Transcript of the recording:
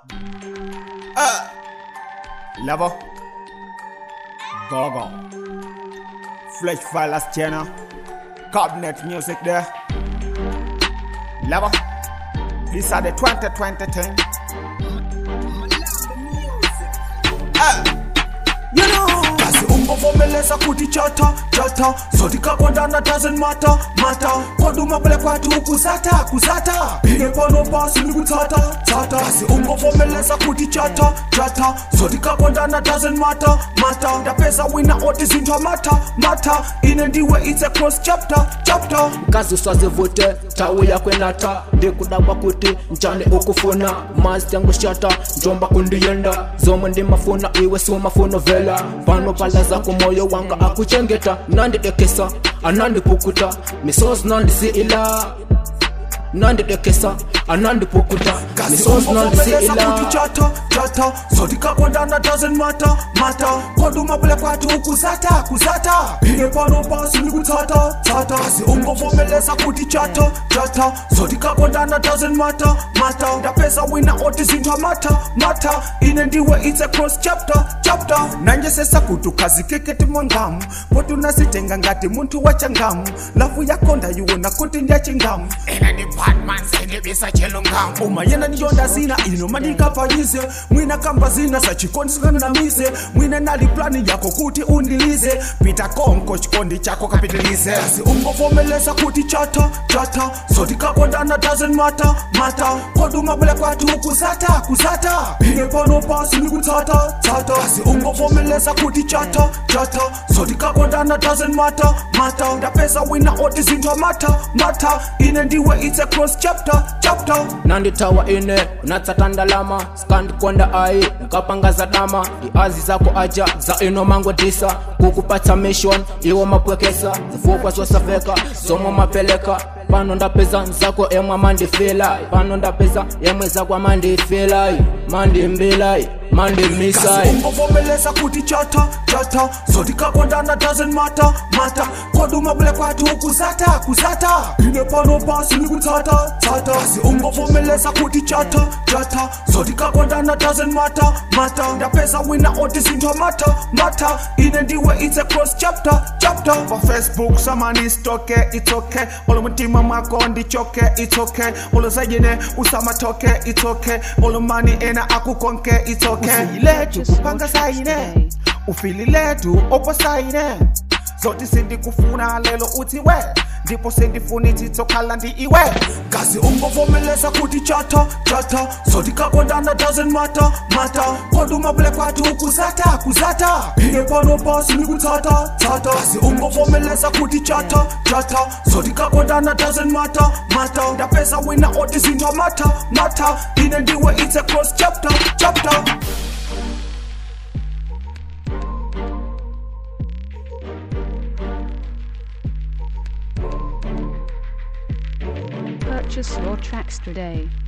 Uh. Level. Gogo. Flesh Vilas channel. Cabinet music there. Level. These are the 2020 thing. Uh. You know. basi ungovomeleza kuti chata chata zotikakondana doesn't matter matter koduma kule kwati ukuzata kuzata ine pano pasi ndikutsata tsata basi ungovomeleza kuti chata chata zotikakondana doesn't matter matter ndapeza wina oti zinthu amata mata ine ndiwe it's a cross chapter chapter kazi usazivute tawi yakwenata ndikudabwa kuti njani ukufuna mazi yangu shata njomba kundiyenda zomwe ndimafuna iwe siumafuna vela pano pala zako moyo wanga akuchengeta nandidekesa anandipukuta misozi nandisiila nandidekesa anandipukuta misozi kuti nandisiila chata chata zotikakondana doesn't matter matter koduma kule kwati ukuzata kuzata ine pano pasi ndikutsata tsata basi ungovomeleza kuti chata chata zotikakondana doesn't matter matter ndapeza wina oti zinthu amata mata ine ndiwe it's a cross chapter chapter nanjesesa kuti ukhazikeketi mwangamu poti unasitenga ngati munthu wachangamu lafu yakonda yiwona kuti ndiyachingamu ena ni batman sendibisa chilungamu uma yena niyonda zina ino mandikapayize mwina kamba zina sachikondi sikanamize mwina nali plani yako kuti undilize pita konko chikondi chako kapitilize basi ungovomeleza kuti chata chata zotikakondana doesn't matter matter koduma kule kwati ukuzata kuzata ine pano pasi ndikutsata tsata basi ungovomeleza kuti chata chata zotikakondana doesn't matter matter ndapeza wina oti zinthu amata mata ine ndiwe it's a cross chapter chapter nanditawa ine unatsata ndalama sikandikonda ayi nkapangaza dama iazi zako aja za ino mangwedisa kukupatsa mission iwo mapwekesa zifukwa zosafeka zomwe mapeleka pano ndapeza nzako emwe mandifila pano ndapeza yemwe zakwa mandifila mandimbila mandimisa ungovomeleza kuti chata chata zotikakondana doesn't matter matter koduma kule kwati ukuzata kuzata ine pano pasi ndikutsata tsata basi ungovomeleza kuti chata chata zotikakondana doesn't matter matter ndapeza wina oti zinthu amata mata ine ndiwe it's a cross chapter chapter pa facebook samani stoke it's okay olo mutima mwako ndichoke it's okay olo zayine usamatoke it's okay olo mani ena akukonke it's okay usiyiletu kupanga sayine ufililetu opo sayine zoti sindikufuna lelo uthi we ndipo sindifuna ithithokhala ndi iwe kazi ungovomeleza kuti chata chata zotikakondana doesn't matter matter koduma kule kwati ukuzata kuzata ine pano pasi ndikutsata tsata basi ungovomeleza kuti chata chata zotikakondana doesn't matter matter ndapeza wina oti zinthu amata mata ine ndiwe it's a cross chapter chapter Purchase your tracks today.